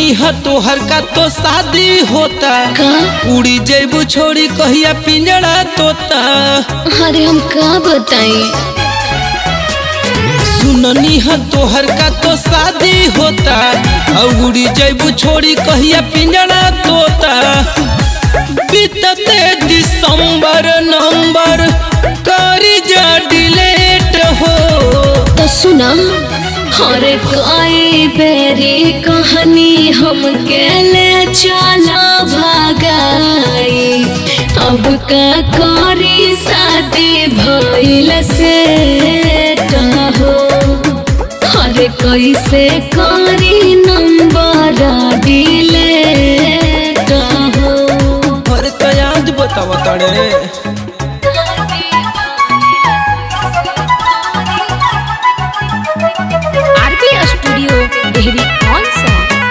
सुननी है तोहर का तो शादी होता का उड़ी जेबू छोड़ी कहिया पिंजड़ा तोता अरे हम का बताई सुननी है तोहर का तो शादी होता और उड़ी जेबू छोड़ी कहिया पिंजड़ा तोता बीतते दिसंबर नंबर करी जा डिलेट हो तो सुना हर कोई बेरी कहानी हम ले चला भागाई अब का करी शादी भइल से हो हर कैसे करी नंबर डिले हो अरे तो आज बतावा तड़े आरबी स्टूडियो देहरी कौन सा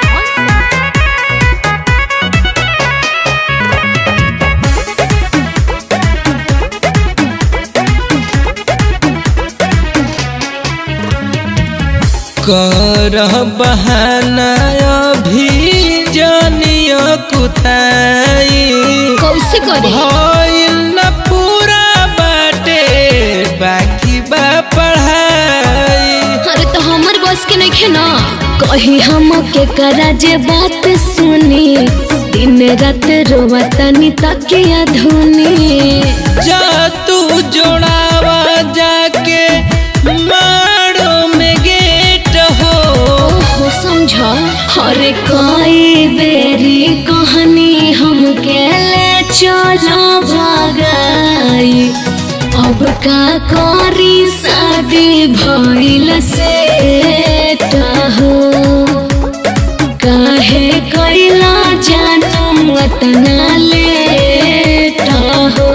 कर बहाना अभी जानिया कुताई कैसे करे भइल न पूरा बाटे बाकी बा पढ़ाई अरे तो हमर बस के नहीं ना कही हम के करा जे बात सुनी दिन रात रोवतनी तकिया धुनी जा तू जोड़ावा जाके मारो में गेट हो ओहो समझ हरे कोई बेरी कहानी हम के ले चलो भागाई अब का करी शादी भइल से हो काहे कैला जानम अतना लेट हो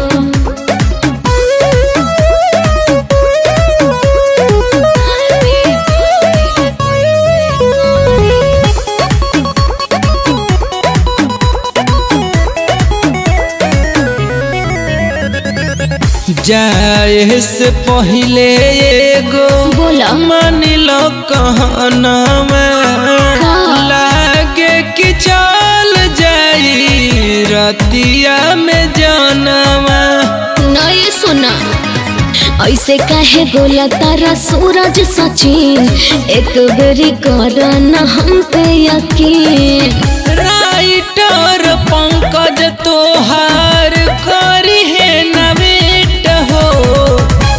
जाए से पहले एगो बोला मान लो कहना लागे कि चल जाई रतिया में जानवा नहीं सुना ऐसे काहे बोला तारा सूरज सचिन एक बेरी कर न हम पे यकीन राइटर पंकज तोहार करी है नवेट हो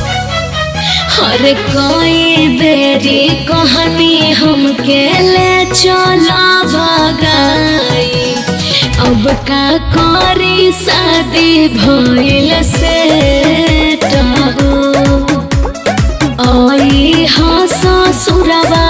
हर कोई बेरी कहानी हम के ले चला भगाई अब का करी शादी भइल से हो आई हाँ ससुरवा